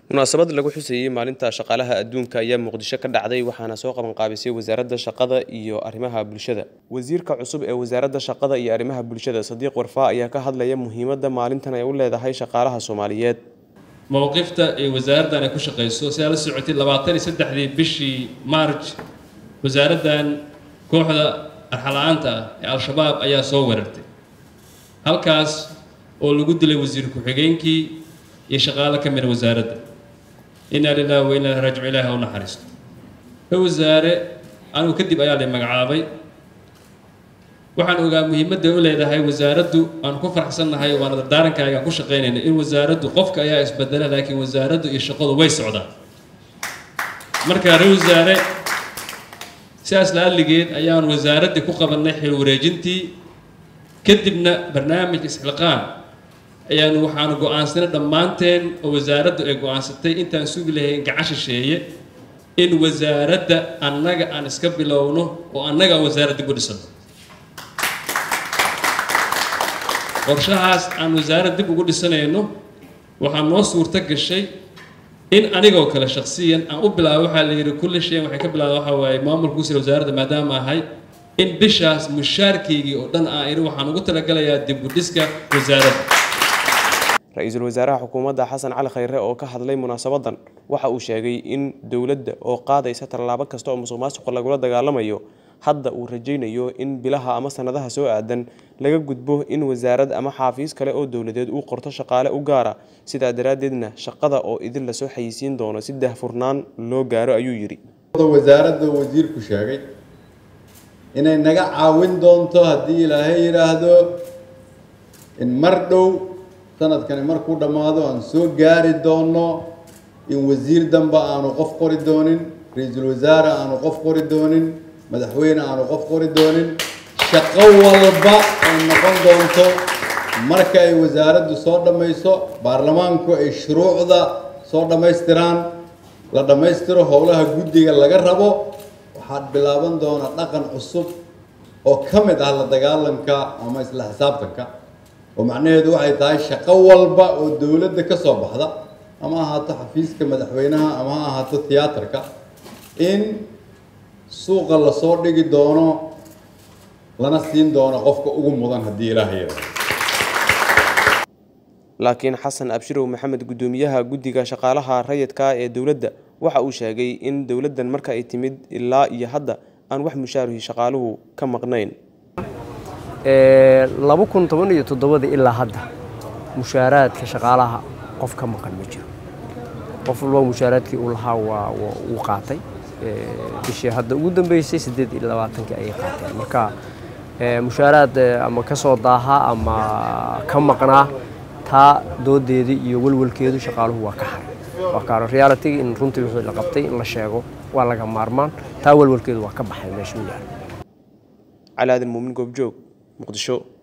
munaasabad lagu xusayey maalinta shaqaalaha adduunka ayaa muqdisho ka dhacday waxaana soo qabanqaabisay wasaaradda shaqada iyo arrimaha bulshada wasiirka cusub ee wasaaradda shaqada iyo arrimaha bulshada sadiiq warfaa ayaa ka hadlaya muhiimadda maalintan ay u leedahay shaqaalaha soomaaliyeed mowqifta ee wasaaraddan ay ku shaqayso sidaa la socotay labaatan iyo saddexdii bishii marj wasaaraddan kooxda arxala-aanta ah ee al-shabaab ayaa soo weerartay halkaas oo lagu dilay wasiir ku-xigeenkii iyo shaqaalo ka mida wasaaradda inaa lilahi wa inaa raajicu ilaahi ha u naxariisto ka wasaare anigu kadib ayaa lay magacaabay waxaan ogaa muhiimadda u leedahay wasaaraddu aan ku faraxsannahay waana dardaarankaaygaan ku shaqaynayna in wasaaraddu qofka ayaa isbedela laakiin wasaaraddu iyo shaqadu way socdaan marka re wasaare sidaas la-aligeed ayaan wasaaraddii ku qabannay xil wareejintii kadibna barnaamij isxilqaan ayaanu waxaanu go-aansanay dhammaanteen oo wasaaraddu ay go-aansatay intaan sugi lahayn gacan shisheeye in wasaaradda annaga aan iska bilowno oo annaga aan wasaaradda ku dhisano qorshahaas aan wasaaradda dib ugu dhisanayno waxaa noo suurto gashay in anigoo kale shaksiyan aan u bilaabo waxaa la yidhi kulli shayan waxay ka bilaaba waxaa waaye maamulka kusira wasaaradda maadaama ahay in bishaas mushaarkeygii oo dhan aan idhi waxaan ugu talagalayaa dib u dhiska wasaaradda ra-iisul wasaaraha xukuumadda xasan cali khayre oo ka hadlay munaasabadan waxa uu sheegay in dowladda oo qaadaysa tallaabo kasta oo musuq maasuqa lagula dagaalamayo hadda uu rajaynayo in bilaha ama sanadaha soo aadan laga gudbo in wasaarad ama xaafiis kale oo dowladeed uu qorto shaqaale u gaara sidaa daraaddeedna shaqada oo idin lasoo xayisiin doono si dahfurnaan loo gaaro ayuu yidhi wasaaradda wasiirku sheegay inay naga caawin doonto haddii ilaahay yidhaahdo in mar dhow sanadkani markuu dhammaado aan soo gaari doono in wasiir dambe aanu qof qori doonin ra-iisul wasaare aanu qof qori doonin madaxweyne aanu qof qori doonin shaqo walba ay noqon doonto marka ay wasaaraddu soo dhammayso baarlamaanku ay shuruucda soo dhammaystiraan la dhammaystiro howlaha guddiga laga rabo waxaad bilaaban doonaa dhaqan cusub oo ka mid ah la dagaalanka ama isla xisaabtanka oo macnaheedu waxay tahay shaqo walba oo dowladda ka soo baxda ama ahaato xafiiska madaxweynaha ama ha ahaato tiyaatarka in suuqa lasoo dhigi doono lana siin doono qofka ugu mudan haddii ilaah yaro laakiin xasan abshirow maxamed guddoomiyaha guddiga shaqaalaha rayidka ee dowladda waxa uu sheegay in dowladdan marka ay timid ilaa iyo hadda aan wax mushaaruhi shaqaaluhu ka maqnayn laba kun toban iyo toddobada ilaa hadda mushaaraadka shaqaalaha qof ka maqan ma jiro qof walba mushaaraadkii uu lahaa waa uu qaatay bishii hadda ugu dambeysay siddeed iyo labaatankii ayay qaateen marka mushaaraad ama ka soo daaha ama ka maqnaa taa doodeedii iyo walwalkeedu shaqaaluhu waa ka haray waa kaano realitiga in runtii wixii la qabtay in la sheego waa laga maarmaan taa walwalkeedu waa ka baxay meesha u yaala cali aadan muumin goobjoog muqdisho